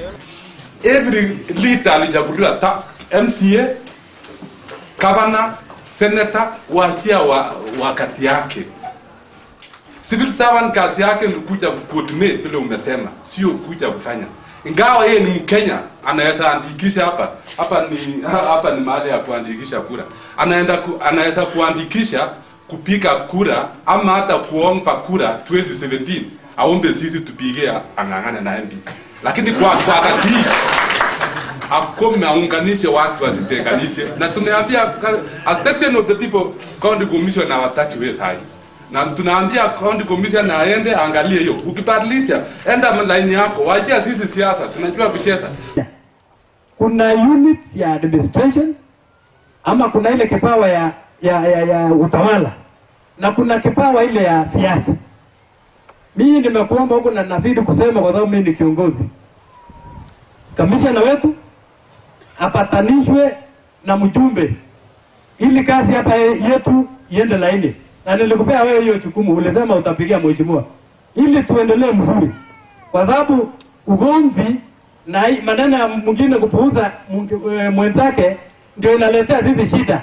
every leader alichaguliwa ta MCA, governor, senator, waachia wa, wakati yake. Civil servant kazi yake ni kuja coordinate vile umesema, sio kuja kufanya. Ingawa yeye ni Mkenya, anaweza andikisha hapa hapa ni hapa ni mahali ya kuandikisha kura, anaenda ku, anaweza kuandikisha kupiga kura ama hata kuomba kura 2017 aombe sisi tupige ang'ang'ane na MP, lakini kwa kwa wakati hii akome aunganishe watu wasitenganishe, na tumeambia a section of the people county commission hawataki wewe sahi na tunaambia county commission aende angalie hiyo. Ukibadilisha enda line yako, wachia sisi siasa, tunajua kucheza. kuna units ya administration ama kuna ile kipawa ya ya, ya, ya utawala na kuna kipawa ile ya siasa. Mimi nimekuomba huko na nazidi kusema kwa sababu mimi ni kiongozi. Kamishna wetu apatanishwe na mjumbe ili kazi hapa yetu iende laini, na nilikupea wewe hiyo jukumu, ulisema utapigia mheshimiwa ili tuendelee mzuri, kwa sababu ugomvi na hii maneno ya mwingine kupuuza mwing- eh, mwenzake ndio inaletea sisi shida.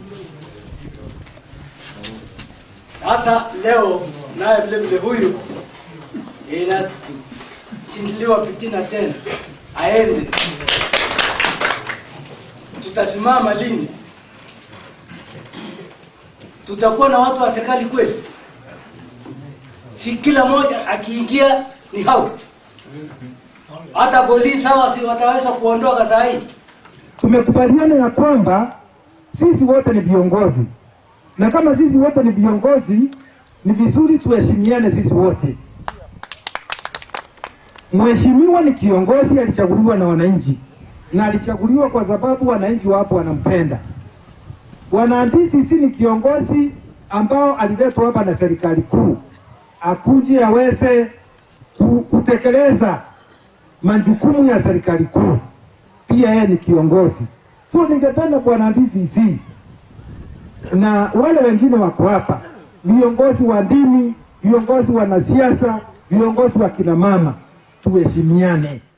Sasa leo naye vile vile huyu inasindiliwa fitina tena, aende. Tutasimama lini? Tutakuwa na watu wa serikali kweli? Si kila mmoja akiingia ni out. Hata polisi hawa si wataweza kuondoka saa hii. tumekubaliana ya kwamba sisi wote ni viongozi, na kama sisi wote ni viongozi, ni vizuri tuheshimiane sisi wote. Mheshimiwa ni kiongozi, alichaguliwa na wananchi, na alichaguliwa kwa sababu wananchi wapo wanampenda. Bwana Ndisi ni kiongozi ambao aliletwa hapa na serikali kuu, akuje aweze ku- kutekeleza majukumu ya serikali kuu pia yeye ni kiongozi. So ningependa bwana DCC na wale wengine wako hapa, viongozi wa dini, viongozi wa wanasiasa, viongozi wa kina mama, tuheshimiane.